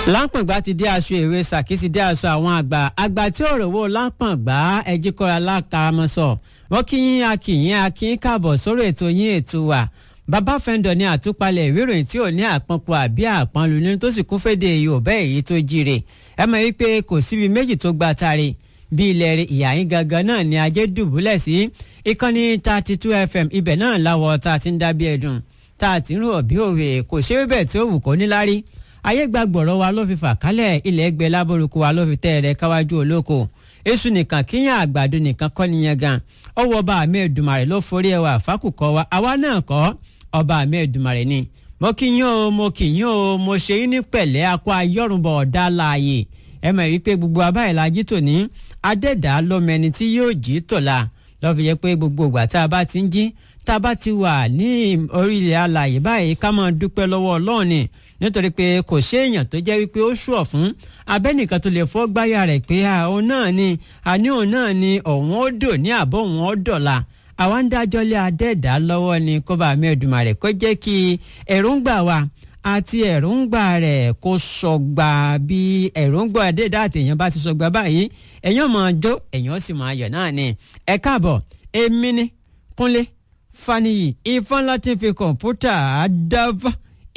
lápọ̀ngbà ti dé aṣọ ìwé sàkí ti dé aṣọ àwọn àgbà àgbà tí ò rówó lápọ̀ngbà ẹjí kọ́ra lákàmọ́sọ wọ́n kí yín akíyín akíyín káàbọ̀ sórí ètò yín ètò wa bàbá fẹ́ńdọ̀ ní àtúpalẹ̀ ìwé ìròyìn tí ò ní àpọ̀npọ̀ àbí àpọ̀nlu nínú tó sì kún fédè yorùbá èyí tó jíire ẹ mọ̀ wípé kò síbi méjì tó gba tari bí ilẹ̀ rẹ̀ ìyá yín gangan náà ni ajé dùbúlẹ̀ sí ìkànnì thirty two fm ibẹ̀ náà láwọ̀ tá a ti ń dábí ẹ̀dùn tá a ti ń rò bí òwe kò ṣe é bẹ́ẹ̀ tí ó wù kó níláárí ayé gbàgbọ́rọ̀ wa ló fi fà kálẹ̀ ilẹ̀ ẹgbẹ́ lábórúkú wa ló fi tẹ́ ẹ̀rẹ́ káwájú olóko èṣù nìkan kíyàn àgbàdo nìkan kọ́ nìyẹn gan ọwọ́ ọba àmì ẹ̀dùnmàrè ló forí ẹwà fákùkọ wa àwa náà kọ́ ọba àmì ẹ̀dùnmàrè ni mo kí yín o mo kí yín o mo ṣe yín ní pẹ̀lẹ́ akọ ayọ́rùnbọ̀ ọ̀dà láàyè ẹ mọ̀ wípé gbogbo abáyé la jí tòní adẹ́dàá lọ́mọ ẹni tí yóò jí tòla lọ́ fi yẹ pé gbogbo ìgbà tá a bá ti ń jí tá a bá ti wà ní orílẹ̀ alàyè báyìí ká máa dúpẹ́ lọ́wọ́ ọlọ́run ni nítorí pé kò séèyàn tó jẹ́ wípé ó ṣùọ̀ fún abẹ́nìkan tó lè fọ́ gbáyà rẹ̀ pé òun náà ni àní òun náà ni òun ó dò ní àbọ̀ òun ó dọ̀la àwa ń dájọ́ lé adẹ́ẹ̀dá lọ́wọ́ ni kó bá mi Èdùmàrè kó jẹ́ kí èròǹgbà wa àti èròǹgbà rẹ̀ kó sọgbà bí èròǹgbà adẹ́ẹ̀dá àtẹ̀yàn bá ti sọgbà báyìí èèyàn máa jó èèyàn sì máa yọ̀ náà ni ẹ káàbọ̀ èmi ni Kúnlé Faniyi ifá láti fi kọ̀ǹpútà dáfà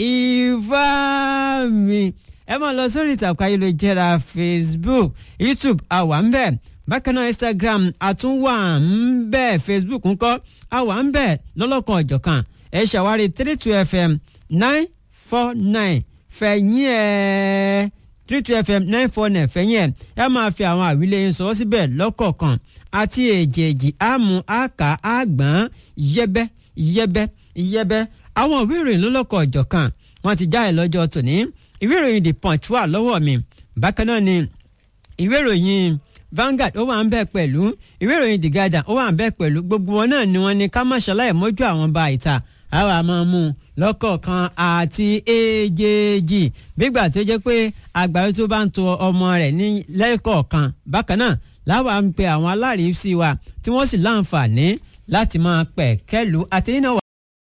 ìfá mi ẹ máa lọ sórí ìtàkùn ayélujára Facebook YouTube àwa ń bẹ bákan náà Instagram àtúnwà ń bẹ Facebook ńkọ́ àwa ń bẹ lọ́lọ́kan ọ̀jọ̀kan ẹ ṣàwárí three two fm nine four nine fẹ̀yìn ẹ̀ three two fm nine four nine fẹ̀yìn ẹ̀ ẹ máa fi àwọn àwílé yín sọ síbẹ̀ lọ́kọ̀ọ̀kan àti èjèèjì àmú àkà àgbọ̀n yẹ́bẹ́ yẹ́bẹ́ yẹ́bẹ́ àwọn ìwé ìròyìn lọ́lọ́kọ̀ ọ̀jọ̀kan wọ́n ti jáde lọ́jọ́ tòní ìwé ìròyìn the punch wà lọ́wọ́ mi bákan náà ni ìwé ìròyìn Vanguard ó wà ń bẹ pẹ̀lú ìwé ìròyìn the Guardian ó wà ń bẹ pẹ̀lú gbogbo wọn náà ni wọ́n ní ká má ṣàlàyé mójú àwọn bá ìta àwa máa mú un lọ́kọ̀ọ̀kan àti èjèèjì bígbà tó jẹ́ pé àgbàdo tó bá ń to ọmọ rẹ̀ ní lẹ́kọ̀ọ̀kan bákan náà láwa ń pe àwọn aláàrísí wa tí wọ́n sì láǹfààní láti máa pẹ̀ kẹ́lu àtẹ̀yìn náà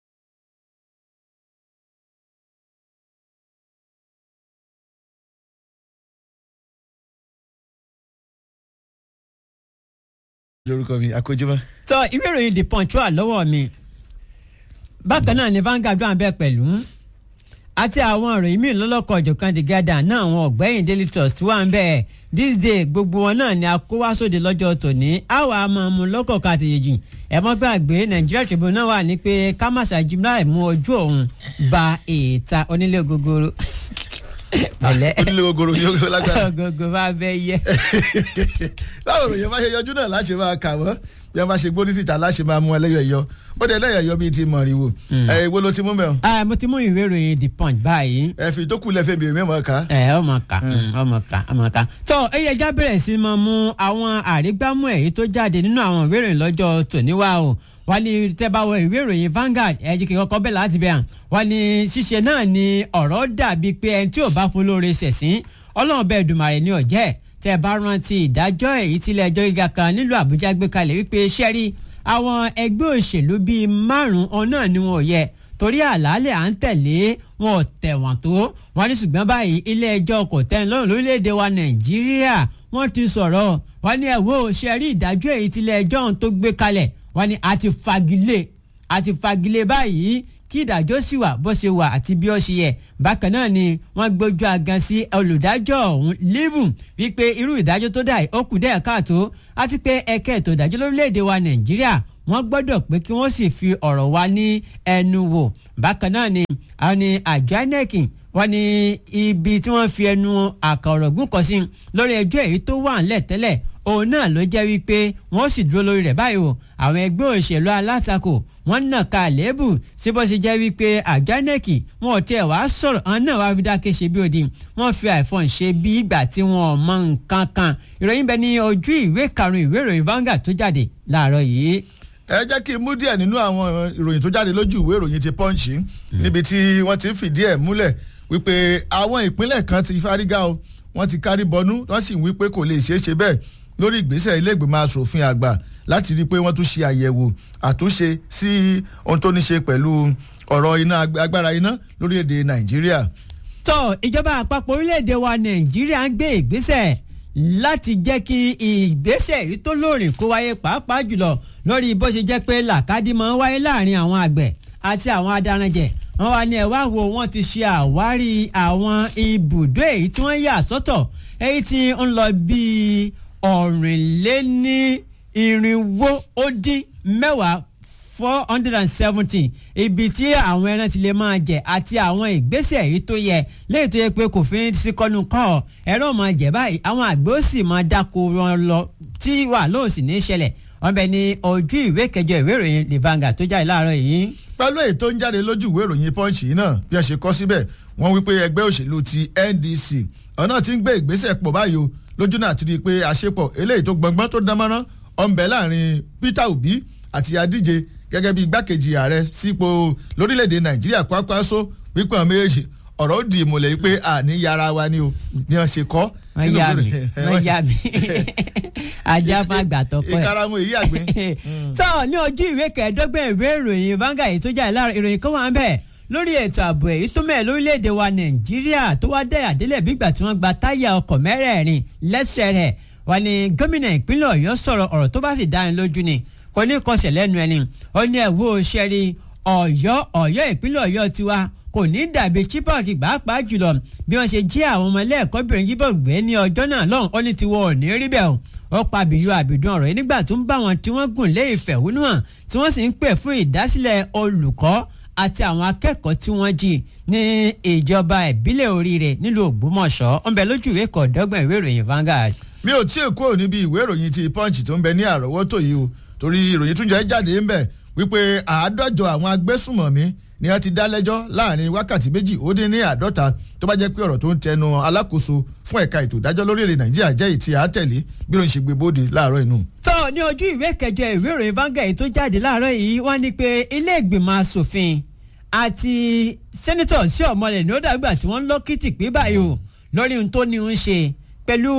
lórúkọ mi akójúmọ́. tọ ìwé ìròyìn the punch wà lọ́wọ́ mi bákan náà ni Vanguard wà bẹ́ẹ̀ pẹ̀lú àti àwọn ìròyìn míì lọ́lọ́kọ̀ ọ̀jọ̀kan the Guardian náà àwọn ọ̀gbẹ́yìn Daily Trust wà ń bẹ́ẹ̀ this day gbogbo wọn náà ni a kó wá sóde lọ́jọ́ tòní àwa máa mú lọ́kọ̀ọ̀kan àtẹ̀yẹ̀jì ẹ̀ mọ́ gbàgbé Nigeria Tribune náà wà ní pé kámásà jimla mú ojú òun ba èèta onílé gogoro pẹ̀lẹ́ onílé gogoro yóò lágbára. gogo bá bẹ yẹ. báwo ròyìn bá ṣe yọjú náà láṣẹ máa kà wọ́n bí wọ́n bá ṣe gbórí síta láṣẹ máa mú ẹlẹ́yọ̀ ẹ̀yọ ó dé ẹlẹ́yọ̀ ẹ̀yọ bíi ti mọ̀rìwò ẹ̀ èwo ló ti mú mẹ́wọ̀n. ah mo ti mú ìwé ìròyìn the punch báyìí. ẹ fi tó kù lẹ́fẹ̀ẹ́ mi èmi mọ̀ ká. ẹ ọmọ ká ọmọ ká ọmọ ká. tó ẹyẹ já bẹ̀rẹ̀ sí máa mú àwọn àrígbámú èyí tó jáde nínú àwọn ìwé ìròyìn lọ́jọ́ tòní wá o wọ́n ní tẹ́ bá wọ ìwé ìròyìn Vanguard ẹ jí kí kọ́kọ́ bẹ̀ láti bẹ̀ hàn wọ́n ní ṣíṣe náà ni ọ̀rọ̀ dàbí pé ẹni tí ò bá folóore ṣẹ̀sín ọlọ́run bẹ́ẹ̀ dùmàrè ní ọ̀jẹ́ tẹ́ bá rántí ìdájọ́ èyí tílé ẹjọ́ gíga kan nílùú Àbújá gbé kalẹ̀ wípé ṣẹ́rí àwọn ẹgbẹ́ òṣèlú bíi márùn-ún náà ni wọn ò yẹ torí àlàálẹ̀ à ń tẹ̀lé wọn ò tẹ̀wọ̀n tó wọn ní ṣùgbọ́n báyìí ilé ẹjọ́ kò tẹ́ lọ́rùn lórílẹ̀‐èdè wa Nàìjíríà wọ́n ti sọ̀rọ̀ wọ́n ní ẹ̀wọ́ ṣẹ́rí ìdájọ́ èyí tílé ẹjọ́ tó gbé kalẹ̀ wọ́n ní a ti fagilé a ti fagilé báyìí kí ìdájọ́ sì wà bó ṣe wà àti bí ó ṣe yẹ bákan náà ni wọ́n gbójú agan sí olùdájọ́ ọ̀hún lébù wípé irú ìdájọ́ tó dà ó kù dẹ́ẹ̀ káàtó àti pé ẹ̀kẹ́ ètò ìdájọ́ lórílẹ̀‐èdè wa nàìjíríà wọ́n gbọ́dọ̀ pé kí wọ́n sì fi ọ̀rọ̀ wa ní ẹnu wò bákan náà ni àwọn ni àjọ inec wọ́n ní ibi tí wọ́n fi ẹnu àkàrọ̀gùn kọ sí lórí ẹjọ́ èyí tó wà ńlẹ̀ tẹ́lẹ̀ òun náà ló jẹ́ wípé wọ́n sì dúró lórí rẹ̀ báyìí o àwọn ẹgbẹ́ òṣèlú alátakò wọ́n nà ká àléébù sí bó ṣe jẹ́ wípé àjọ INEC wọn ò tiẹ̀ wàá sọ̀rọ̀ àwọn náà wàá fi dákẹ́ ṣe bí odi wọ́n fi àìfọ̀n ṣe bí ìgbà tí wọ́n mọ nǹkan kan ìròyìn bẹ ní ojú ìwé karùn-ún ìwé ìròyìn Vanguard tó jáde láàárọ̀ yìí ẹ jẹ́ kí n mú díẹ̀ nínú àwọn ìròyìn tó jáde lójú ìwé ìròyìn ti Punch níbi tí wọ́n ti ń fìdí ẹ̀ múlẹ̀ wípé àwọn ìpínlẹ̀ kan ti fárígá o wọ́n ti kárí bọnú wọ́n sì ń wí pé kò lè ṣeé ṣe bẹ́ẹ̀ lórí ìgbésẹ̀ ilé ìgbìmọ̀ asòfin àgbà láti rí i pé wọ́n tún ṣe àyẹ̀wò àtúnṣe sí ohun tó ní ṣe pẹ̀lú ọ̀rọ̀ iná agbára iná lórílẹ̀‐èdè Nàìjíríà tó ìjọba àpapọ̀ orílẹ̀-èdè wa nàìjíríà ń gbé ìgbésẹ̀ láti jẹ́ kí ìgbésẹ̀ yìí tó lóòrìn kó wáyé pàápàá jùlọ lórí bó ṣe jẹ́ pé làkàdí máa ń wáyé láàrin àwọn àgbẹ̀ àti àwọn adaranjẹ wọn wá ní ẹ wá wo wọn ti ṣe àwárí àwọn ibùdó èyí tí wọ́n yà sọ́tọ̀ èyí tí ń lọ bíi ọ̀rìnléní irinwó ó dín mẹ́wàá four hundred and seventy ibi tí àwọn ẹran ti lè máa jẹ àti àwọn ìgbésẹ̀ èyí tó yẹ lẹ́yìn tó yẹ pé kò fi sí kọ́nu kọ́ ẹran máa jẹ báyìí àwọn àgbẹ̀ ó sì máa dáko wọn lọ tí wà lóò sì ní í ṣẹlẹ̀ wọ́n bẹ ní ojú ìwé kẹjọ ìwé ìròyìn the Vanguard tó jáde láàárọ̀ yìí. pẹ̀lú èyí tó ń jáde lójú ìwé ìròyìn punch yìí náà bí a ṣe kọ́ síbẹ̀ wọ́n wí pé ẹgbẹ́ òṣèlú ti NDC ọ̀nà tí ń gbé ìgbésẹ̀ pọ̀ báyìí o lójú náà ti rí i pé àṣepọ̀ eléyìí tó gbọngbọ́n tó dánmọ́rán ọ̀nbẹ láàrin Peter Obi àti adíje gẹ́gẹ́ bí igbákejì ààrẹ sípò lórílẹ̀‐èdè Nàìjíríà Kwakwanso wípé àwọn méjèèjì ọ̀rọ̀ ó di ìmùlẹ̀ yìí pé àní yàrá wa ni o bí wọ́n ṣe kọ́ wọ́n yá mi wọ́n yá mi ajá máa gbà tọkọ ẹ̀. ìkaramu èyí àgbẹ̀. tó ní ojú ìwé kẹẹ̀ẹ́dọ́gbọ̀n ìwé ìròyìn Vanguard èyí tó jáde láàárọ̀ ìròyìn kan wà ń bẹ̀ lórí ètò ààbò èyí tó mẹ́ẹ̀ lórílẹ̀‐èdè wa Nàìjíríà tó wá dẹ̀yà délẹ̀ bí ìgbà tí wọ́n gba táyà ọkọ̀ mẹ́rẹ̀ẹ̀rin lẹ́sẹ̀ rẹ̀ wà ní gómìnà ìpínlẹ̀ Ọ̀yọ́ sọ̀rọ̀ ọ̀rọ̀ tó bá sì dáni lójú ni kò ní kọsẹ̀ lẹ́nu ẹni ó ní ẹ̀wọ́ ṣẹ́rí Ọ̀yọ́ Ọ̀yọ́ ìpínlẹ̀ Ọ̀yọ́ tiwa kò ní dàbí chibok pàápàá jùlọ bí wọ́n ṣe jí àwọn ọmọ ẹlẹ́ẹ̀kọ́bìnrin chibok gbé ní ọjọ́ náà lọ́hùn ó ní tiwọn ò ní rí bẹ́ẹ̀ o ó pa àbíyú àbídùn ọ̀rọ̀ yìí nígbà tó ń bá wọn tí wọ́n gùn lé ìfẹ̀hónúhàn tí wọ́n sì ń pè fún ìdásílẹ̀ olùkọ́ àti àwọn akẹ́kọ̀ọ́ tí wọ́n jí ní ìjọba ìbílẹ̀ oríire nílùú Ògbómọ̀ṣọ́ ó ń bẹ lójú ìwé kọ̀ọ̀dọ́gbọ̀n ìwé ìròyìn Vanguard. mi ò tí ì kúrò níbi ìwé ìròyìn ti punch tó ń bẹ ní àrọ́wọ́tò yìí o torí ìròyìn tún jẹ́ jáde ń bẹ̀ wípé àádọ́jọ àwọn agbésùmọ̀mí ni wọ́n ti dá lẹ́jọ́ láàrin wákàtí méjì ó dín ní àádọ́ta tó bá jẹ́ pé ọ̀rọ̀ tó ń tẹnu alákòóso fún ẹ̀ka ètò ìdájọ́ lórílẹ̀ nàìjíríà jẹ́ ìtì àtẹ̀lé bí ló ń ṣe gbé bóde láàárọ̀ inú. tó ní ojú ìwé kẹjọ ìwé ìròyìn Vanguard tó jáde láàárọ̀ yìí wọ́n ní pé ilé ìgbìmọ̀ asòfin àti sẹ́nitọ̀ sí ọ̀mọlẹ̀ ní ó dàgbà tí wọ́n ń lọ́kìtì pé báyìí o lórí ohun tó ní ń ṣe pẹ̀lú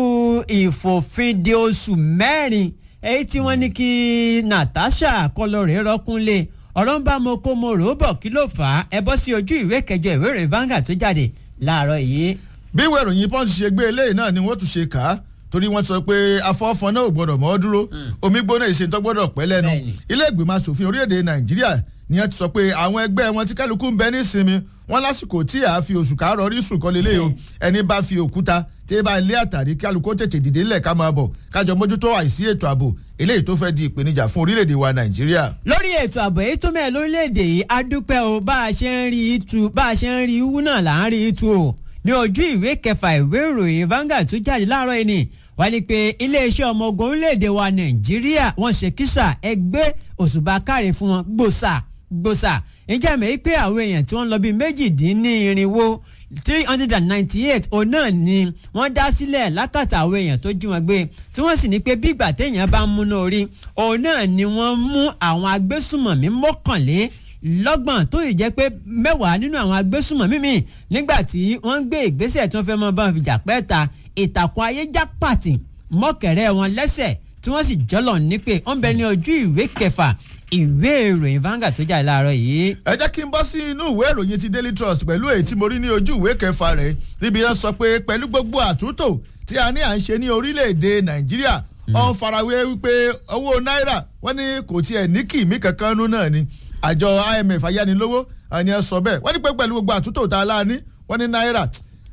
ìfòfinde oṣù mẹ́rin èyí tí wọ́n ní kí Natasha kọlọ́rẹ́ rọ́kúnlé ọ̀rọ̀ ń bá mo kó mo rò ó bọ̀ kí ló fà á ẹ bọ́ sí ojú ìwé kẹjọ ìwé ìròyìn Vanguard tó jáde láàárọ̀ yìí. bí ìwé ìròyìn punch ṣe gbé eléyìí náà ni wọ́n tún ṣe kà á torí wọ́n sọ pé afọ́fọ́n náà ò gbọ́dọ̀ mọ́ dúró omi gbóná ìṣèǹtọ́ gbọ́dọ̀ pẹ́ lẹ́nu ilé ìgbìmọ̀ asòfin orílẹ̀-èdè Nàìjíríà ni wọ́n ti sọ pé àwọn ẹgbẹ́ wọn tí kálukú ń bẹ ní ìsinmi wọn lásìkò tí a fi oṣù kárọ̀ rí sùn kan lélẹ́yìí o ẹni bá fi òkúta tí ẹ bá ilé àtàrí kálukú tètè dìde ńlẹ̀ ká máa bọ̀ kájọ mójútó àìsí ètò ààbò eléyìí tó fẹ́ di ìpèníjà fún orílẹ̀-èdè wa Nàìjíríà. lórí ètò ààbò èyí tó mẹ́ẹ̀ lórílẹ̀‐èdè yìí a dúpẹ́ o bá a ṣe ń rí itu bá a ṣe ń rí iwú náà là ń rí itu o ní ojú ìwé kẹfà ìwé ìròyìn Vanguard tó jáde láàárọ̀ yìí ni wọ́n ní pé iléeṣẹ́ ọmọ ogun orílẹ̀‐èdè wa Nàìjíríà wọ́n ṣe kísà ẹgbẹ́ òṣùbà káre fún wọn gbòòsà gbòòsà ìjà mẹ́ pé àwọn èèyàn tí wọ́n lọ bíi méjìdínlẹ́rìnwó three hundred and ninety-eight òun náà ni wọ́n dá sílẹ̀ lákàtà àwọn èèyàn tó jí wọn gbé tí wọ́n sì ní pé bí ìgbà téèyàn bá ń múná orí òun náà ni wọ́n mú àwọn agbésùmọ̀mí mọ́kànlélọ́gbọ̀n tó yìí jẹ́ pé mẹ́wàá nínú àwọn agbésùmọ̀mí mi nígbà tí wọ́n ń gbé ìgbésẹ̀ tí wọ́n fẹ́ mọ́ bá wọn fi jà pẹ́ẹ́ta ìtàkùn ayé já pàtì mọ́kẹ̀rẹ́ wọn lẹ́sẹ̀ tí wọ́n sì jọ́lọ̀ ní pé wọ́n bẹ ní ojú ìwé kẹfà ìwé ìròyìn Vanguard tó jáde láàárọ̀ yìí. ẹ jẹ́ kí n bọ́ sí inú ìwé ìròyìn ti Daily Trust pẹ̀lú èyí tí mo rí ní ojú ìwé kẹfà rẹ̀ níbi yẹn sọ pé pẹ̀lú gbogbo àtúntò tí a ní à ń ṣe ní orílẹ̀-èdè Nàìjíríà ọ̀n farawé wípé owó náírà wọ́n ní kò tiẹ̀ ní kìmí kankan nú náà ni àjọ IMF ayánilówó àni ẹ sọ bẹ́ẹ̀ wọ́n ní pé pẹ̀lú gbogbo àtúntò tá a lá ní wọ́n ní náírà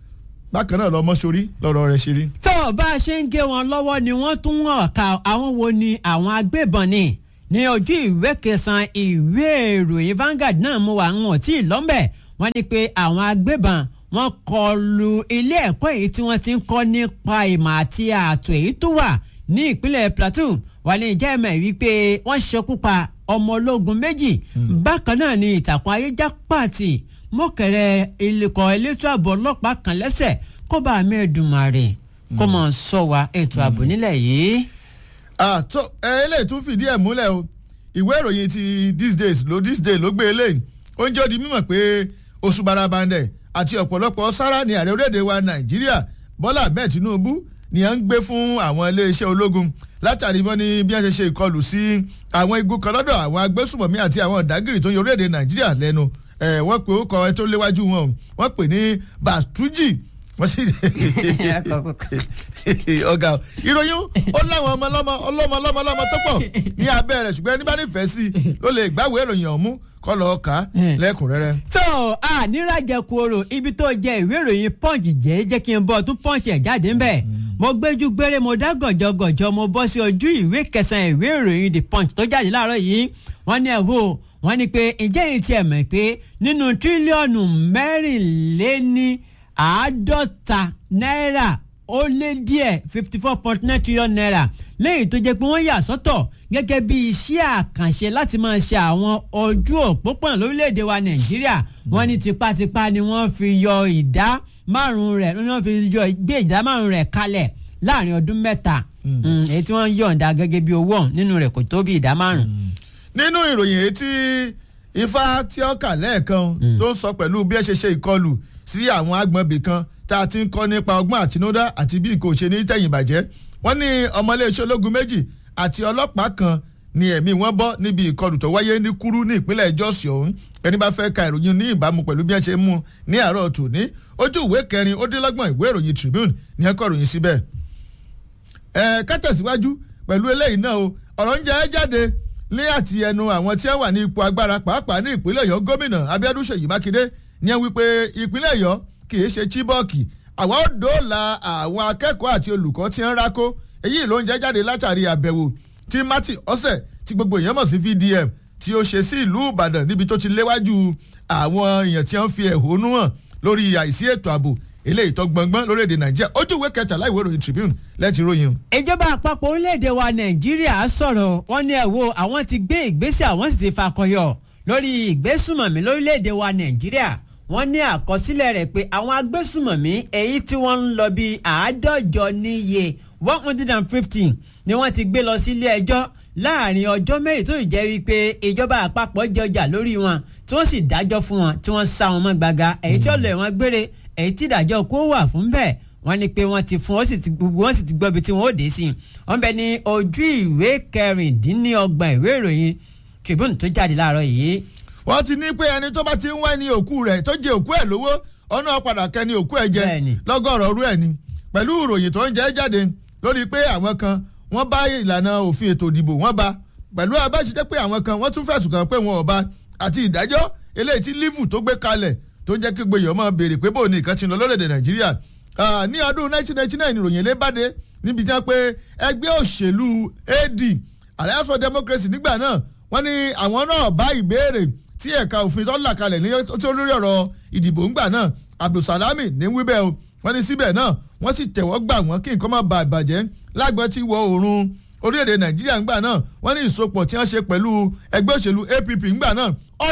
bákan náà lọmọ sórí lọ́rọ̀ rẹ̀ ṣe rí. tó bá a ṣe ń gé wọn lọ́wọ́ ni wọ́n tún hàn ká àwọn wo ni àwọn agbébọn ni ní ojú ìwé kẹsàn-án ìwé ìròyìn Vanguard náà mú wa wọn tí ì lọ́mbẹ̀ wọ́n ní pé àwọn agbébọn wọ́n kọlu ilé ẹ̀kọ́ èyí tí wọ́n ti ń kọ́ nípa ìmọ̀ àti ààtò èyí tó wà ní ìpínlẹ̀ Plateau wà ní ìjẹ́ ẹ̀mẹ̀ wípé wọ́n ṣekú pa ọmọ ológun méjì bákan náà ni ìtàkùn ayéjá pàtì mọ́kẹ̀rẹ́ ilẹ̀kọ̀ elétò ààbò ọlọ́pàá kan lẹ́sẹ̀ kó bá àmì Èdùmàrè kó mọ̀ sọ wa ètò ààbò nílẹ̀ yìí àtọ eléyìí tún fìdí ẹ̀ múlẹ̀ o ìwé ìròyìn ti these days ló this day ló gbé eléyìí ó ń jẹ́ di mímọ̀ pé oṣù barabandẹ̀ àti ọ̀pọ̀lọpọ̀ sára ní ààrẹ orílẹ̀-èdè wa nàìjíríà bọ́lá ahmed tinubu ni à ń gbé fún àwọn iléeṣẹ́ ológun látàrí wọn ní bí wọ́n ṣe ṣe ìkọlù sí àwọn igun kan lọ́dọ̀ àwọn agbésùmọ̀mí àti àwọn ọ̀dágìrì tó ń yọ orílẹ̀-èdè nàìjíríà lẹ́nu ẹ̀ wọ́n pe orúkọ ẹ tó léwájú wọn o wọ́n pè ní bastuji wọ́n sì ọ̀gá o ìròyìn ó láwọn ọmọ ọlọ́mọ ọlọ́mọ ọlọ́mọ ọlọ́mọ tó pọ̀ ní abẹ́ rẹ̀ ṣùgbọ́n ẹni bá nífẹ̀ẹ́ sí i ló lè gbàwé ìròyìn ọ̀hún kọ́ lọ́ọ́ kà á lẹ́kùnrẹ́rẹ́. tó a nírajẹ̀kù orò ibi tó jẹ ìwé ìròyìn punch jẹ́ jẹ́ kí n bọ́ tún punch ẹ̀ jáde ńbẹ̀ mo gbéjú gbére mo dá gànjọ́gànjọ́ mo bọ́ sí ojú ìwé kẹsàn-án ìwé ìròyìn the punch tó jáde láàárọ̀ yìí wọ́n ní ẹ̀ wò wọ́n ní pé ǹjẹ́ yìí tiẹ̀ mọ̀ pé nínú tírílíọ̀nù mẹ́rìnléní àádọ́ta náírà ó lé díẹ̀ fifty four point nine trillion naira lẹ́yìn tó jẹ́ pé wọ́n yà sọ́tọ̀ gẹ́gẹ́ bí iṣẹ́ àkànṣe láti máa ṣe àwọn ojú òpópónà lórílẹ̀‐èdè wa nàìjíríà wọ́n ní tipátipá ni wọ́n fi yọ ìdá márùn-ún rẹ̀ ni wọ́n fi yọ gbé ìdá márùn-ún rẹ̀ kalẹ̀ láàrin ọdún mẹ́ta èyí tí wọ́n yọ̀ǹda gẹ́gẹ́ bí owó ọ̀hún nínú rẹ̀ kò tó bí ìdá márùn-ún. nínú ìròyìn èyí tí ifá tí ó kà lẹ́ẹ̀kan tó ń sọ pẹ̀lú bí ẹ ṣe ṣe ìkọlù sí àwọn agbọ̀nbì kan tá a ti ń kọ́ nípa ọgbọ́n àtinúdá àti bí kò ṣe ní tẹ̀yìn bàjẹ́ wọ́n ní ọmọléeṣẹ́ ológun méjì àti ọlọ́pàá kan ní ẹ̀mí wọn bọ́ níbi ìkọlù tó wáyé ní kúrú ní ìpínlẹ̀ jọ́sì ọ̀hún ẹni bá fẹ́ ka ìròyìn ní ìbámu pẹ̀lú bí wọ́n ṣe mú ní àárọ̀ tòní ojú ìwé kẹrin ó dín lọ́gbọ̀n ìwé ìròyìn Tribune ní ẹ̀kọ́ ìròyìn síbẹ̀. ẹ kátẹ̀síwájú pẹ̀lú eléyìí náà o ọ̀rọ̀ ń jẹ́ jáde ní àti ẹnu àwọn tí wọ́n wà ní ipò agbára pàápàá ní ìpínlẹ̀ Ọ̀yọ́ gómìnà Abíọ́dún Ṣèyí Mákindé ní ẹ wípé ìpínlẹ̀ Ọ̀yọ́ kì í ṣe Chibọ́ọ̀kì àwa ó dóòlà àwọn akẹ́kọ̀ọ́ àti olùkọ́ tí ń rákó èyí ló ń jẹ́ jáde látàrí àbẹ̀wò tí Martin ọ̀sẹ̀ tí gbogbo èèyàn mọ̀ sí VDM tí ó ṣe sí ìlú Ìbàdàn níbi tó ti léwájú àwọn èèyàn tí wọ́n fi ẹ̀hónú hàn lórí àìsí ètò ààbò eléyìí tó gbọngbọ́n lórílẹ̀‐èdè Nàìjíríà ojú ìwé kẹtàlá ìwé ìròyìn Tribune lẹ́tì ròyìn. ìjọba àpapọ̀ orílẹ̀-èdè wa Nàìjíríà sọ̀rọ̀ wọ́n ní ẹ̀ wo àwọn ti gbé ìgbésẹ̀ àwọn sì ti fakọyọ lórí ìgbésùmọ̀mí lórílẹ̀‐èdè wa Nàìjíríà wọ́n ní àkọsílẹ̀ rẹ̀ pé àwọn agbésùmọ̀mí èyí tí wọ́n ń lọ bíi àádọ́jọ níye one hundred and fifty ni wọ́n ti gbé lọ sílé ẹjọ́ láàrin ọjọ́ méjì tó jẹ́ wípé ìjọba àpapọ̀ jọjà lórí wọn tí wọ́n sì dájọ́ fún wọn tí wọ́n sá wọn mọ́ gbaga èyí tí ó lè wọn gbére èyí tí ìdájọ́ kó wà fún bẹ́ẹ̀ wọ́n ní pé wọ́n ti fún wọ́n sì ti gbogbo wọ́n sì ti gbọ́ ibi tí wọ́n ó dé sí i wọ́n bẹ ní ojú ìwé kẹrìndínlọ́gbọ̀n ìwé ìròyìn Tribune tó jáde láàárọ̀ yìí wọ́n ti ní pé ẹni tó bá ti ń wá ní òkú rẹ̀ tó jẹ òkú ẹ̀ lówó ọ̀nà padà kẹ́ni òkú ẹ̀ jẹ lọ́gọ́rọ̀ ọ̀rú ẹ̀ ni pẹ̀lú ìròyìn tó ń jẹ́ jáde lórí pé àwọn kan wọ́n bá ìlànà òfin ètò ìdìbò wọ́n bá pẹ̀lú abáṣiṣẹ́ pé àwọn kan wọ́n tún fẹ̀sùn kàn pé wọn ò bá àti ìdájọ́ eléyìí tí lífù tó gbé kalẹ̀ tó ń jẹ́ kí gbèyàn máa béèrè pé bóun ní nǹkan ti lọ lórílẹ̀‐èdè Nàìjíríà ní ọdún 1999 ìròyìn lé báde níbi tí wọ́n pé ẹgbẹ́ òṣèlú AD Alliance for Democracy nígbà náà wọ́n ní àwọn náà bá ìbéèrè tí ẹ̀ka òfin tó là kalẹ̀ ní tó lórí ọ̀rọ̀ ìdìbò ńgbà náà Abdulsalami ní wíbẹ̀ o wọ́n ní síbẹ̀ náà wọ́n sì tẹ̀wọ́ gbà wọ́n kí nǹkan má ba ìbàjẹ́ lágbọ́n tí wọ oòrùn orílẹ̀-èdè Nàìjíríà ńgbà náà wọ́n ní ìsopọ̀ tí wọ́n ṣe pẹ̀lú ẹgbẹ́ òṣèlú APP ńgbà náà ó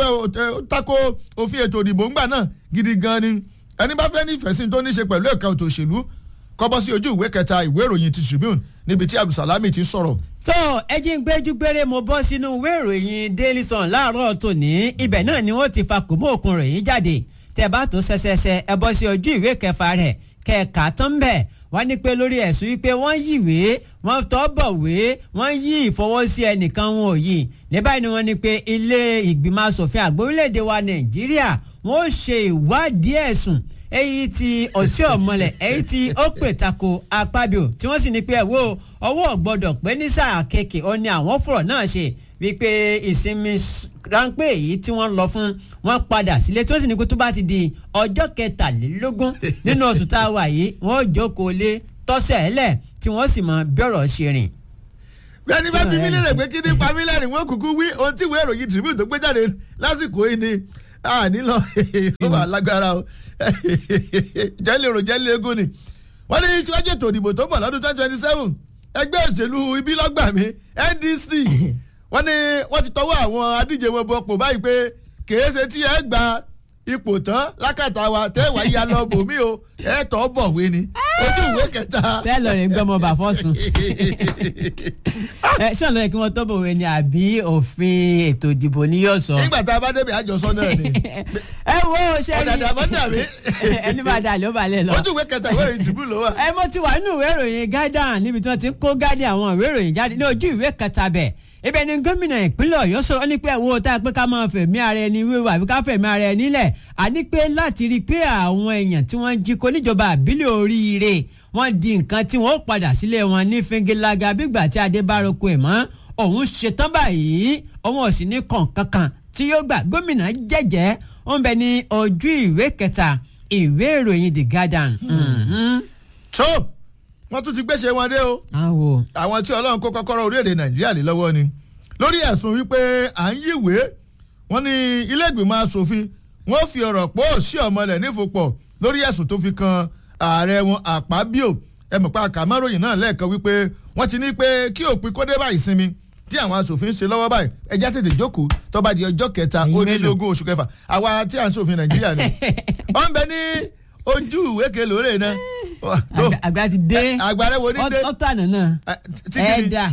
tako òfin ètò ìdìbò ńgbà náà gidi gan ni ẹni bá fẹ́ ní ìfẹ̀sìn tó ní ṣe pẹ̀lú ẹ̀ka ètò òṣèlú kọ́bọ́ sí ojú ìwé kẹta ìwé ìròyìn ti Tribune níbi tí Abdulsalami ti sọ̀rọ̀ tó ẹjí ń gbẹ́jú gbére mo bọ́ sínú ìwé ìròyìn Daily Sun láàárọ̀ tòní ibẹ̀ náà ni wọ́n ti fa kòmó òkun ròyìn jáde tẹ́ bá tó ṣẹṣẹṣẹ ẹ bọ́ sí ojú ìwé kẹfà rẹ̀ kẹ̀ka tán bẹ̀ wọ́n ní pé lórí ẹ̀sùn wípé wọ́n yíwé wọ́n tọ́ bọ̀wé wọ́n yí ìfọwọ́sí ẹnìkan wọn ò yí ní báyìí ni wọ́n ní pé ilé ìgbìmọ̀ asòfin àgbà orílẹ̀-èdè wa Nàìjíríà wọ́n ó ṣe ìwádìí ẹ̀sùn èyí tí ọ̀sẹ̀ ọ̀mọlẹ̀ èyí tí ó pè tako apábíò tí wọ́n sì ní pé ẹ̀wọ́ ọwọ́ gbọ́dọ̀ pé ní sáà kéèké ó ní àwọn fọ̀rọ̀ náà ṣe wípé ìsinmi ráńpẹ́ èyí tí wọ́n lọ fún wọn padà sílé tí wọ́n sì ní kó tó bá ti di ọjọ́ kẹtàlélógún nínú oṣù tá a wà yìí wọ́n jókòó lé tọ́sẹ̀ ẹ̀lẹ̀ tí wọ́n sì mọ bẹ́ọ̀rọ̀ ṣe rìn bí ẹni bá bí mí lérè pé kí ní pa mí lẹ́rìn wọ́n kúkú wí ohun tí ìwé ìròyìn Tribune tó gbé jáde lásìkò yìí ni a nílò ó wà lágbára o jẹ́lẹ̀ èrò jẹ́lẹ̀ egun ni wọ́n ní síwájú ètò ìdìbò tó ń bọ̀ lọ́dún twenty twenty seven ẹgbẹ́ òṣèlú ibi lọ́gbà mi NDC wọ́n ní wọ́n ti tọwọ́ àwọn adíje wọn bọ̀ pò báyìí pé kèé ṣe tí ẹ gba ipò tán lákàtà wa tẹ́ wàá yá lọ bòmí o ẹ tọ́ bọ̀wé ni ojú ìwé kẹta. bẹ́ẹ̀ lọ rẹ̀ gbọ́mọ bà fọ́sùn ẹ ṣé ọ̀nà kí wọ́n tọ́ bọ̀wé ni àbí òfin ètò ìdìbò ni yóò sọ. nígbà tá a bá débi àjọsọ náà ni. ẹ wo ṣe rí ọ̀dàdà mọ́ dàbí. ẹni bá dà ló balẹ̀ lọ. ojú ìwé kẹta ìwé ìròyìn tìbú ló wà. ẹ mo ti wà nínú ìwé ìròyìn Guardian níbi tí wọ́n ti ń kó Guardian àwọn ìwé ìròyìn jáde ní ojú ìwé kẹta bẹ̀ ibẹ̀ ni gómìnà ìpínlẹ̀ ọ̀yọ́ sọ̀rọ̀ ní pé ẹ̀wọ́ tá a pé ká máa fẹ̀mí ara ẹni wíwò àbí ká fẹ̀mí ara ẹni lẹ̀ àní pé láti rí i pé àwọn èèyàn tí wọ́n jí kó níjọba àbílẹ̀ oríire wọ́n di nǹkan tí wọ́n ó padà sílé wọn ní fingelaga bígbà tí adé bá roko ẹ̀ mọ́ òun ṣetán báyìí òun ò sì ní kàn kankan tí yóò gbà gómìnà jẹ́jẹ́ ó ń bẹ ní ojú ìwé kẹta ìwé ìròyìn the guardian. tó wọ́n tún ti gbéṣẹ́ wọn dé o àwò àwọn tí ọlọ́run kó kọ́kọ́rọ́ orílẹ̀-èdè nàìjíríà lé lọ́wọ́ ni lórí ẹ̀sùn wípé à ń yíwèé wọ́n ní ilé ìgbìmọ̀ asòfin wọ́n fi ọ̀rọ̀ pọ̀ sí ọmọlẹ̀ nífòpọ̀ lórí ẹ̀sùn tó fi kan ààrẹ wọn àpábíò ẹ mọ̀ pé àkàmọ́ròyìn náà lẹ́ẹ̀kan wípé wọ́n ti ní pé kí òpin kó dé bá ìsinmi tí àwọn asòfin ń ṣe lọ́wọ́ báyìí ẹjẹ́ tètè jókòó tó bá di ọjọ́ kẹta Ẹ̀yin ó ní mélòó? lógún oṣù kẹfà àwa tí à ń ṣòfin nàìjíríà ni wọ́n ń bẹ ní ojú ìwé kelòórè náà tó àgbà- àgbà ti dé àgbàrẹ́ wo ní dé ọ̀tọ̀ àná náà tí kìíní ẹ̀ẹ́dà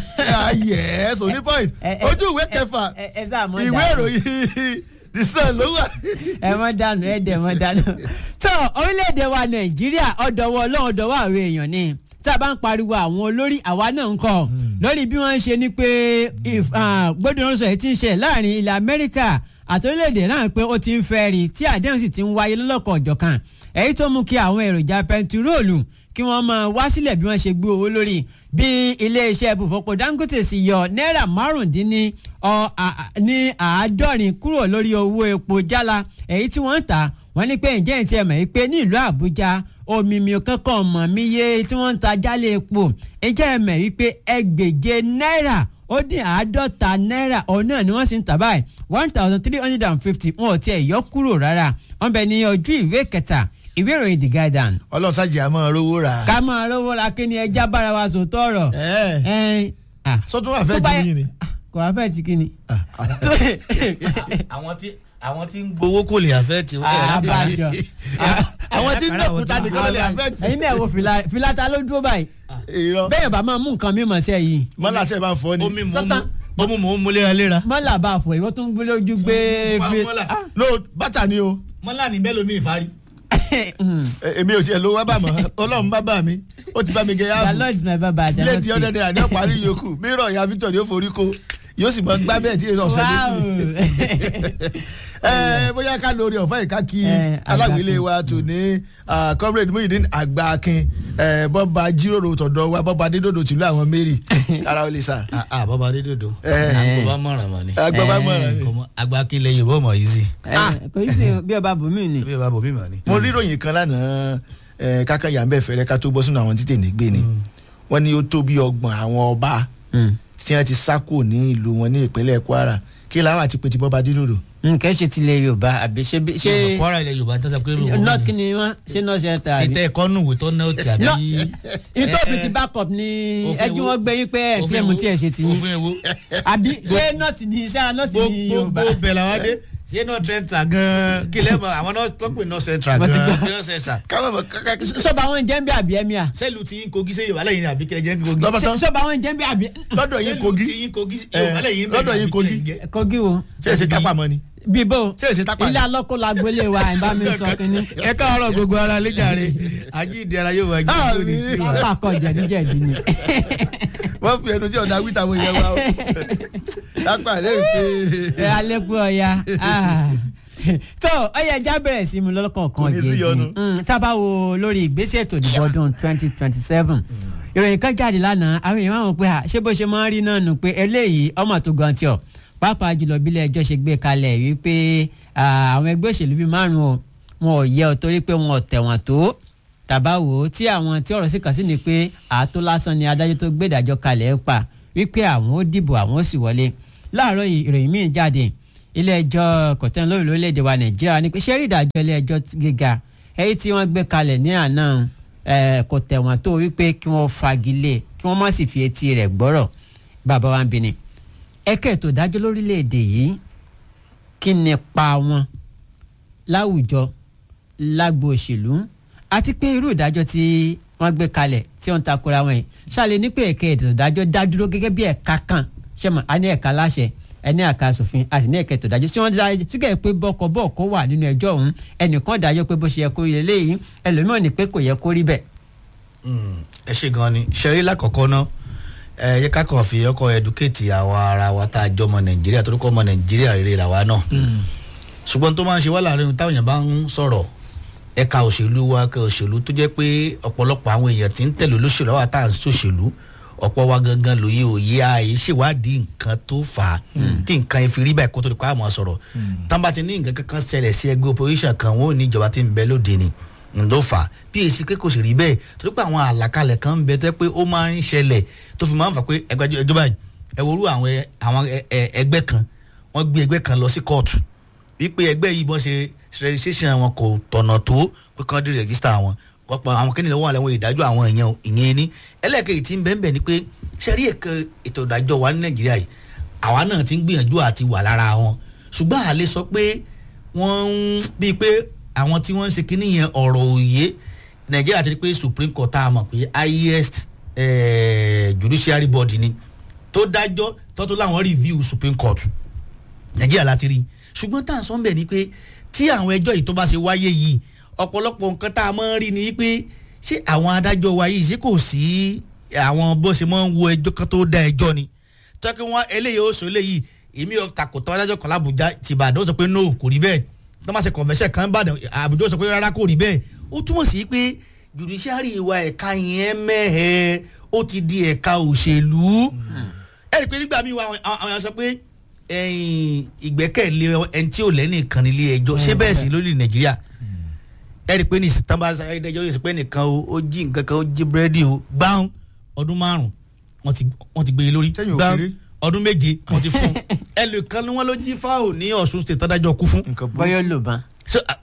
yes òní point ẹ- ẹ- ojú ìwé ẹ- kẹfà ẹ- ẹ sáà mọ̀ ìwé dànù. ìròyìn the sun ló wà. ẹ mọ dànù ẹ dẹ mọ dànù. tó orílẹ̀-èdè wa nàìjíríà ọ̀dọ̀wọ́ ọlọ́run ọ̀dọ̀wọ́ àwọn èèyàn ni tá a bá ń pariwo àwọn olórí àwa náà ń kọ́ lórí bí wọ́n ń ṣe ni pé gbódùn sọ èyí tí ń ṣe láàrin ilẹ̀ amẹ́ríkà àti orílẹ̀-èdè náà pé ó ti ń fẹ́ rí tí àdéhùn sì ti ń wáyé lọ́lọ́kọ̀ ọ̀jọ̀kan èyí tó mú kí àwọn èròjà pẹntiróòlù kí wọ́n máa wá sílẹ̀ bí wọ́n ṣe gbé owó lórí bí iléeṣẹ́ ibùfọ̀pọ̀ dangote sì yọ náírà márùndínní ọ- à- à- ní àádọ́rin kúrò lórí owó epo jálá èyí tí wọ́n ń tà wọ́n ní pé ǹjẹ́ ìtì ẹ̀mọ̀ yìí pé ní ìlú àbújá omimi kankan mọ̀ mí yé tí wọ́n ń ta jálẹ̀ epo ǹjẹ́ ẹ̀mọ̀ yìí pé ẹgbẹ̀je náírà ó dín àádọ́ta náírà ọ̀hún náà ni wọ́n sì ń tà báyìí one thousand three hundred and fifty wọn ò tiẹ̀ yọ kúrò rárá wọ́n bẹ ní ojú ìwé kẹta ìwé ìròyìn the guardian ọlọ́run sájì àmọ́ rówó rà. ká máa rówó ra kí ni ẹja bára wa sòótọ́ ọ̀rọ̀. ẹ ẹ ah, sọtún wà fẹ́ tó bá jẹ́ yẹ- yín ni. kò wá fẹ́ ti kí ni. àwọn tí àwọn tí ń gbowó kò lè àfẹ́ tí àbájọ. àwọn tí ń dẹ̀kúta nìkan ló lè àfẹ́ tì. ẹ̀yin náà wo fìlà fìlà ta ló dúró báyìí. irọ́ bẹ́ẹ̀ bá máa mú nǹkan mímọ̀ sẹ́ yìí. mọ́lá sẹ́ máa fọ́ ni. omi mò ń Sọ́tàn. mu omi mò ń mu léraléra. mọ́là bá a fọ ìwọ́n tó ń gbé lójú gbé Wà fi. mọ́là. Ah, no bàtà ni o mọ́là ní bẹ́ẹ̀ lómi ìfarí. mm. E- èmi ò tiẹ̀ lówó bá mọ́ ọlọ́run bá bà mí ó ti bá mi gẹ the yáàfù lord is my baba àṣà ilé tí ọdẹ náírà ní ọ̀parí yòókù mírọ̀ ìyá victor ni ó forí ko yóò sì mọ gbá bẹ́ẹ̀ tí èso ọ̀sẹ̀ wow lókù. ẹ bóyá ká lórí ọ̀fà ìka kí Eh, aláwílé wa tò ní ah, comrade muhyiddin àgbàkin eh, bọ́ba jíròrò tọ̀dọ̀ wa bọ́ba adédòdò tìlú àwọn mary ara ò lè sà. àà bàbá adédòdò Eh. àgbo bá mọ̀ràn mọ́ ni. agbábá mọ̀ràn ni. Kọ́mọ- àgbà kí lẹ́yìn bọ́ mọ̀ yìí sí. Eh, kò í sí bí ọba bùnmí ni. bí ẹ bá bò mí mọ̀ ni. mo rí ìròyìn kan lánàá eh, kákan yà ń bẹ̀ fẹ́rẹ́ ká tó bọ́ sínú àwọn títẹ̀ nígbè ni wọ́n ní ó tó bí ọgbọ̀n àwọn ọba Mm. tí wọ́n ti sá kúrò ní ìlú wọn ní ìpínlẹ̀ kwara kí làwọn àti pé ti bọ́ba adédòdò. nǹkan ṣe tilẹ̀ yorùbá àbí ṣe bí- ṣe kwara ilẹ̀ yorùbá tẹ́tà pé mi north kí ni wọ́n ṣe north center àbí. ṣètẹ́ ẹ̀kọ́ nù wò tó náà ti àbí. No, ìtòpì Eh, ti backup ni òfin ẹjú wo? wọn gbé yín pé ẹ tí ẹ mú tí ẹ ṣe ti yín òfin ewo. àbí ṣé nọ́ọ̀tì ni ṣé nọ́ọ̀tì ni yorùbá. gbogbo bẹ̀ làwọn dé ṣé náà trenta gan kí lẹ́ mọ̀ àwọn náà tó pè náà central Mo ti gan gbọ́. kí náà central. káwọn mọ̀ káká sọ́ba àwọn jẹ́ ń bí àbí ẹ̀mí à. sẹ́ẹ̀lù tí yín kogi sẹ́yìn wàhálà yìí ni àbí kí ẹ jẹ́ kogi. Lọ́ba tán. sọ́ba àwọn jẹ́ ń bí àbí. lọ́dọ̀ yín kogi sẹ́ẹ̀lù tí yín kogi Eh, wàhálà yìí lọ́dọ̀ yín kogi. kogi wo. ṣé èsì tápà mọ́ ni. bíbó ṣé èsì tápà ilé ni. alọ́kọ́ la gbélé wa ẹ̀ bá mi sọ kínní. ẹ káàárọ̀ gbogbo ara lẹ́jàre ajíǹde ara yóò wá jí Ah, lórí mi- tiwa. pápá kọ jẹ̀díjẹ̀dí ni. wọ́n fi ẹnu tí ọ̀dà wíta àwọn èèyàn wa o. lápá rẹ̀ pé. ẹ alẹ́ pé ọya tó ọyẹ ẹja bẹ̀rẹ̀ sí mu lọ́kọ̀ọ̀kan Kò ní sí yọnu. tábà wo lórí ìgbésẹ̀ ètò ìdìbò ọdún twenty twenty seven ìròyìn kan jáde lánàá àwọn èèyàn máa ń wò pé à, ṣé bó ṣe máa ń rí náà nù pé eléyìí ọmọ tó gan tí ọ pàápàá jùlọ bílẹ̀ ẹjọ́ ṣe gbé kalẹ̀ wípé à, àwọn ẹgbẹ́ òṣèlú bíi márùn-ún o wọn ò yẹ ọ torí pé wọn ò tẹ̀wọ̀n tó tàbá wò ó tí àwọn tí ọ̀rọ̀ sì kàn sí ni pé àátó lásán ni adájọ́ tó gbé ìdájọ́ kalẹ̀ ń pa wípé àwọn ó dìbò àwọn ó sì wọlé láàárọ̀ yìí ìròyìn míì jáde ilé ẹjọ́ kọ̀tẹ́n lórí lórílẹ̀‐èdè wa nàìjíríà ní pé ṣé rí ìdájọ́ ilé ẹjọ́ gíga èyí tí wọ́n gbé kalẹ̀ ní àná eh, kò tẹ̀wọ̀n tó wípé kí wọ́n fagilé kí wọ́n má sì fi etí rẹ̀ gbọ́rọ̀ bàbá wa ń bi ni ẹ̀ka ètò ìdájọ́ lórílẹ̀‐èdè yìí kí ni pa wọn láwùjọ lágbo òṣèlú àti pé irú ìdájọ́ tí wọ́n gbé kalẹ̀ tí wọ́n ń takora wọn yìí ṣàlẹ̀ ní pé ẹ̀ka ètò ìdájọ́ dá dúró gẹ́gẹ́ bí ẹ̀ka kan ṣé mo a ní ẹ̀ka láṣẹ ẹni ẹ̀ka asòfin a sì ní ẹ̀ka ètò ìdájọ́ tí wọ́n dá sígẹ̀ pé bọ́kọ bọ́ọ̀kọ wà nínú ẹjọ́ ọ̀hún ẹnìkan dájọ́ pé bó ṣe yẹ kó rí eléyìí ẹlòmíràn ní pé kò yẹ kó rí bẹ́ẹ̀. Mm, ẹ ṣe gan ni ṣeré lákọ̀ọ́kọ́ náà ẹ yẹ ká kàn fi ọkọ ẹdúkẹ́tì àwa ara wa tá a jọ ọmọ nàìjíríà torí kọ́ ọmọ nàìjíríà rere làwa náà ṣùgbọ́n tó máa ń ṣe wá láàrin táwọn èèyàn bá ń sọ̀rọ̀ ẹ̀ka òṣèlú wa ẹ̀ka òṣèlú tó jẹ́ pé ọ̀pọ̀lọpọ̀ àwọn èèyàn tí ń tẹ̀lé olóṣèlú àwọn tá à ń ṣòṣèlú ọ̀pọ̀ wa gangan lòye òye ààyè ṣèwádìí nǹkan tó fà á tí nǹkan yẹn fi rí báyìí kó tó di pa àmọ́ sọ̀rọ̀ tán bá ti ní nǹkan kankan ṣẹlẹ̀ sí ẹgbẹ́ opposition kan wọn ò ní ìjọba tí ń bẹ lóde ni ló fà á bí èsì pé kò sì rí bẹ́ẹ̀ torí pé àwọn àlàkalẹ̀ kan ń bẹ tẹ́ pé ó máa ń ṣẹlẹ̀ tó fi máa ń fà pé ẹgbẹ́ ìjọba yìí ẹ worú àwọn ẹ- àwọn ẹ- ẹ- ẹgbẹ́ kan wọ́n gbé ẹgbẹ́ kan lọ sí kóòtù wípé ẹgbẹ́ yìí bọ́n ṣe registration wọn kò tọ̀nà tó pé kán dé register wọn ọ̀pọ̀ àwọn kẹ́ni lọ́wọ́ àlẹ́ wọn ìdájọ́ àwọn èèyàn ìyẹn ní ẹlẹ́ẹ̀kejì tí ń bẹ́ẹ̀ bẹ́ẹ̀ ni pé ṣẹ́rí ẹ̀ka ètò ìdájọ́ wa ní nàìjíríà yìí àwa náà ti ń gbìyànjú àti wà lára wọn ṣùgbọ́n àlè sọ pé wọ́n ń bíi pé àwọn tí wọ́n ń ṣe kínní yẹn ọ̀rọ̀ òye nàìjíríà ti di pé supreme court tá a mọ̀ pé highest eh, judiciary body ni tó dájọ́ tọ́tún láwọn review supreme court nàìjíríà láti rí ṣùgbọ́n tá à ń sọ ń bẹ̀ ni pé tí àwọn ẹjọ́ yìí tó bá ṣe wáyé yìí ọ̀pọ̀lọpọ̀ nǹkan tá a máa ń rí ni pé ṣé àwọn adájọ́ wa yìí ṣé kò sí àwọn bó ṣe máa ń wo ẹjọ́ kan tó dá ẹjọ́ ni tọ́kí wọn eléyìí ó sọ eléyìí èmi ò takò tọ́ adájọ́ kan lábùjá tìbàdàn ó sọ pé no kò rí bẹ́ẹ̀ tó máa ṣe convention kan bàdàn àbújá ó sọ pé rárá kò rí bẹ́ẹ̀ ó túmọ̀ sí pé judiciary wa ẹ̀ka yẹn mẹ́hẹ̀ẹ́ ó ti di ẹ̀ka òṣèlú ẹ̀rí pé nígbà míì wá àwọn àwọn èèyàn sọ pé ẹ̀yìn ìgbẹ́kẹ̀lé ẹni tí ò lẹ́nìkan nílé ẹjọ́ ṣé bẹ́ẹ̀ sì lórí nàìjíríà ẹ̀rí pé ní ìsìtàn bá ṣe ẹjọ́ yóò sì pé nìkan o ó jí nǹkan kan ó jí búrẹ́dì o gbáhùn ọdún márùn wọ́n ti wọ́n ti gbé e lórí Sẹ́yìn ò gbáhùn kéré. ọdún méje wọ́n ti fún un ẹlòkan ni wọ́n ló jí fáwọn ní ọ̀ṣun state tọ́dájọ́ kú fún nǹkan burú. bọ́yọ̀ ló bá. so ah,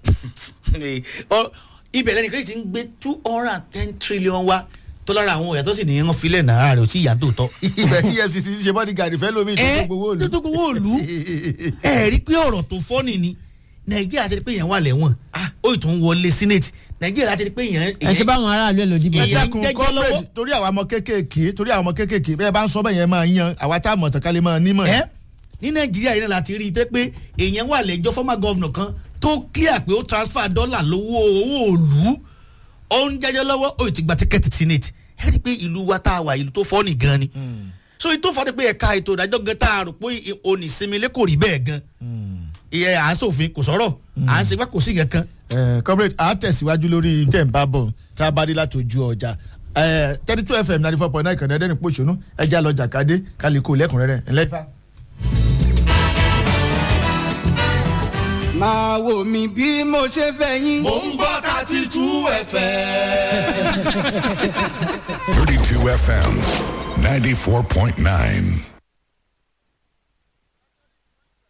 ọ- ibẹ̀ lẹ́nu kejì ti ń gbé two hundred and ten trillion wa tó lára àwọn òyà tó sì nìyẹn filẹ̀ náírà rẹ̀ ò tí ìyá tó tọ́. ibẹ̀ efcc ti ṣe bodyguard fẹ́ lómi ẹ ìtọ́jú gbowó òlu. tó gbowó òlu ẹ rí pé ọ̀rọ̀ tó fọ́nì ni nàìjíríà ti rí pé èèyàn wà lẹ́wọ̀n ó ì tún wọlé senate nàìjíríà ti rí pé èèyàn. ẹ ṣe báwọn aráàlú ẹ lòdì bọ̀. Ìyẹn- jẹ́. ẹ̀dẹ́kun jẹ́jẹ́ comrade lọ́wọ́. torí àwọn ọmọ kéékèèké torí àwọn ọmọ kéékèèké bẹ́ẹ̀ bá ń sọ bẹ́ẹ̀ yẹn máa yan àwa tá a mọ̀ tán ká lè máa nímọ̀. ẹ ní nàìjíríà yìí náà láti rí i tẹ́ pé èèyàn wà lẹ́jọ́ former governor kan tó clear pé ó transfer dọ́là lówó owó òlu ó ń jẹ́jọ́ lọ́wọ́ ó ti gba tíkẹ́ẹ̀tì senate ẹ rí i pé ìlú wa tá a wà ìlú tó fọ́ọ̀nì gan ni so èyí tó fọ́ọ̀nì pé ẹ̀ka ètò ìdájọ́ gan tá a rò pé onísinmi lé kò rí bẹ́ẹ̀ gan ìyẹn à ń sòfin kò sọ̀rọ̀ à ń segbá kò sí kankan Eh, comrade a tẹ̀síwájú lórí tẹ̀ ń bá bọ̀ tá a bá dé láti ojú ọjà thirty two fm ninety four point nine kànáà ẹ̀dẹ́ni pòṣónú ẹja lọ jàkadé kálíkò lẹ́kùnrẹ́rẹ́ ẹ̀lẹ́fà. máa wò mí bí mo ṣe fẹ́ yín. Mo ń gbọ́ thirty two ẹ̀fẹ̀. 32 FM 94.9.